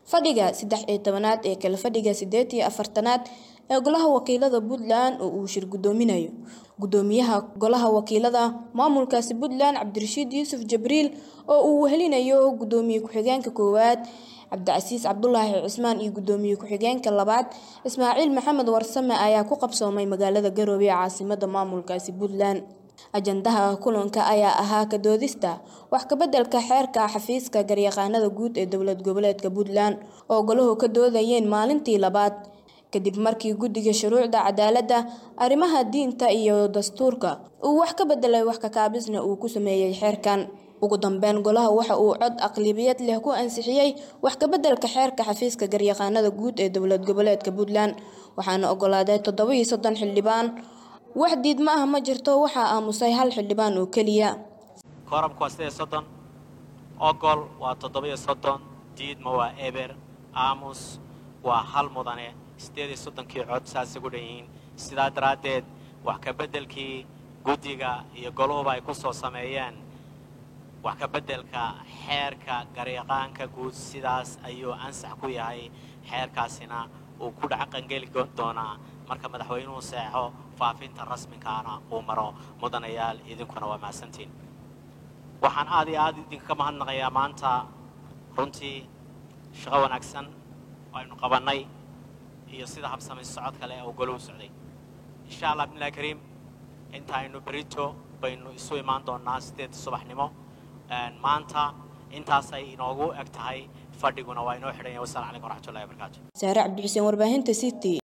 fadhiga saddex iyo tobanaad ee kale fadhiga sideed iyo afartanaad ee golaha wakiilada puntland oo uu shir gudoominayo gudoomiyaha golaha wakiilada maamulkaasi puntland cabdirashiid yuusuf jibriil oo uu wehelinayo gudoomiye ku-xigeenka koowaad cabdicasiis cabdulaahi cismaan iyo gudoomiye ku-xigeenka labaad ismaaciil maxamed warsame ayaa ku qabsoomay magaalada garoobe ee caasimada maamulkaasi puntland ajandaha kulanka ayaa ahaa ka doodista wax kabeddelka xeerka xafiiska garyaqaanada guud ee dowlad goboleedka puntland oo golahu ka doodayeen maalintii labaad kadib markii guddiga shuruucda cadaaladda arrimaha diinta iyo dastuurka uu wax ka bedelay wax kakaabisna uu ku sameeyey xeerkan ugu dambeyn golaha waxa uu cod aqlibiyad leh ku ansixiyey wax kabeddelka xeerka xafiiska garyaqaanada guud ee dowlad goboleedka puntland waxaana ogolaaday toddoba-iyo soddon xildhibaan wax diidma ah ma jirto waxaa aamusay hal xildhibaan oo keliya koorabku waa sideed soddon ogol waa toddoba-iyo soddon diidma waa eber aamus waa hal mudane siddeed iyo soddonkii cod saasay ku dhan yihiin sidaa daraaddeed wax ka beddelkii guddiga iyo goluhuba ay ku soo sameeyeen wax ka beddelka xeerka garyaqaanka guud sidaas ayuu ansax ku yahay xeerkaasina uu ku dhacaqangeli doonaa marka madaxweynuhu seexo faafinta rasminkaana uu maro mudanayaal idinkuna waa mahadsantiin waxaan aad iyo aad idinka mahadnaqayaa maanta runtii shaqo wanaagsan oo aynu qabannay iyo sida habsamay socod kale oo goluhu socday insha allah bnillahi kariim inta aynu berito baynu isu imaan doonaa sideed subaxnimo maanta intaasay inoogu eg tahay fadhiguna waa inoo xidhan yahay wassalamu calaykum waraxmatullahi wabarakaatu saare cabdixuseen warbaahinta city